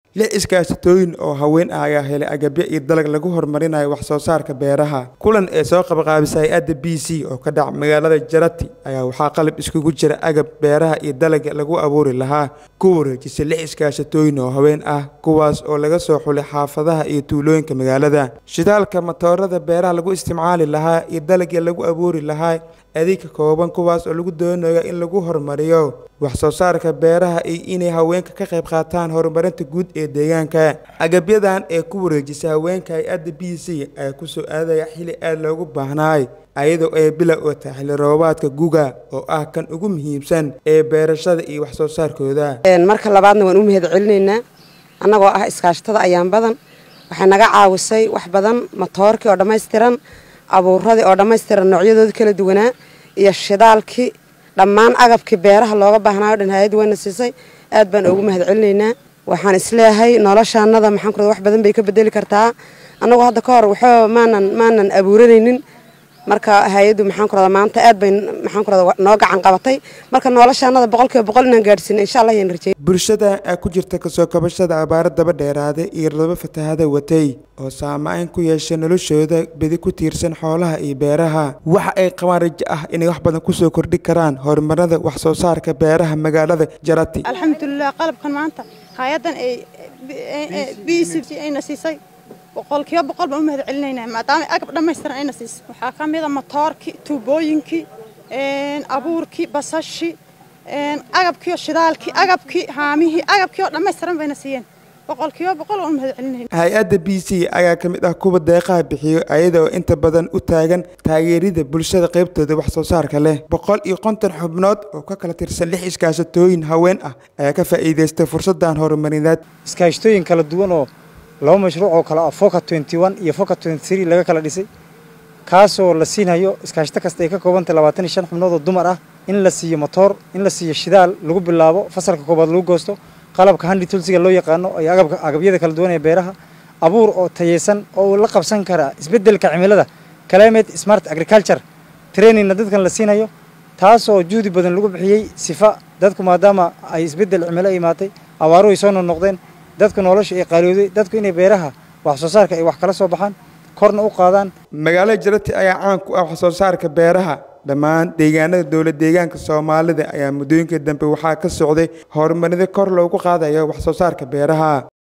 lix iskaashatooyin oo haween ah ayaa helay agabyo iyo dalag lagu horumarinayo wax soo saarka beeraha kulan ee soo qabaqaabisay hay-adda b c oo ka dhaca magaalada jarati ayaa waxaa qalab iskugu jira agab beeraha iyo dalaga lagu abuuri lahaa ku wareejisay lix iskaashatooyin oo haween ah kuwaas oo laga soo xulay xaafadaha iyo tuulooyinka magaalada shidaalka matoorada beeraha lagu isticmaali lahaa iyo dalagii lagu abuuri lahaa adeegka kooban kuwaas oo lagu doonayo in lagu horumariyo wax soo saarka beeraha iyo inay haweenka ka qayb qaataan horumarinta guud ee deegaanka agabyadan ee ku wareejisay haweenka hay-adda b c ayaa kusoo aadaya xili aada loogu baahnaay ayadoo ay bilow oo tahay xilli roobaadka guga oo ah kan ugu muhiimsan ee beerashada iyo wax soo saarkooda marka labaadna waan u mahad celinaynaa annagoo ah iskaashatada ayaan badan waxay naga caawisay wax badan matoorkii oo dhammaystiran abuuradii oo dhammaystiran noocyadooda kala duwanaa iyo shidaalkii dhammaan agabkii beeraha looga baahnaayo dhan hay-adda wayna siisay aad baan ugu mahad celinaynaa waxaan isleeyahay noloshaanada maxaan ku wax badan bay ka bedeli kartaa annagoo hadda ka hor waxba maanan maanan abuuranaynin marka hay-addu maxaan ku radaa maanta aad bay maxaan ku radaa noo gacan qabatay marka noloshaanada boqolkiiba boqol inaan gaadhsiino insha allah ayaan rajey bulshada aa ku jirta kasoo kabashada abaaro daba dheeraada iyo laba fatahada watay oo saameyn ku yeeshay noloshooda bedi ku tiirsan xoolaha iyo beeraha waxa ay qabaan rajo ah inay wax badan kusoo kordhi karaan horumarada wax soo saarka beeraha magaalada jarati alxamdulilah qalabkan maanta hay-addan ay b c ayna siisay boqolkiiba boqol baan u mahad celinaynaa maadaama agab dhammaystiran ayna siisay waxaa ka mid a matoorkii tuubooyinkii abuurkii basashii agabkii shidaalkii agabkii haamihii agabkii oo dhammaystiran bayna siiyeen boqolkiiba boqol waan u mahad celinayna hay-adda b c ayaa ka mid ah kuwa deeqaha bixiyo ayada oo inta badan u taagan taageerida bulshada qaybtooda wax soo saarka leh boqol iyo konton xubnood oo ka kala tirsan lix iskaashatooyin haween ah ayaa ka faa'iidaystay fursadan horumarineed iskaashatooyin kala duwan oo laba mashruuc oo kale ah foka twenty one iyo foka twenty three laga kala dhisay kaasoo la siinhayo iskaashato kasta ay ka koobantay labaatan iyo shan xubnood oo dumar ah in la siiyo motoor in la siiyo shidaal lagu bilaabo fasalka koobaad lagu goosto qalabka handi tulsiga loo yaqaano iyo agabyada kala duwan ee beeraha abuur oo tayeysan oo la qabsan kara isbeddelka cimilada climate smart agriculture trainingna dadkan la siinayo taasoo juhdi badan lagu bixiyey sifa dadku maadaama ay isbeddel cimilo ay imaatay abaaruhu ay soo noqnoqdeen dadka nolosha ay qaaliyooday dadku inay beeraha wax soo saarka ay wax kala soo baxaan korna u qaadaan magaalada jarati ayaa caan ku ah wax soo saarka beeraha dhammaan deegaanada dowlad deegaanka soomaalida ayaa muddooyinkii dambe waxaa ka socday horumarida kor loogu qaadayo wax soo saarka beeraha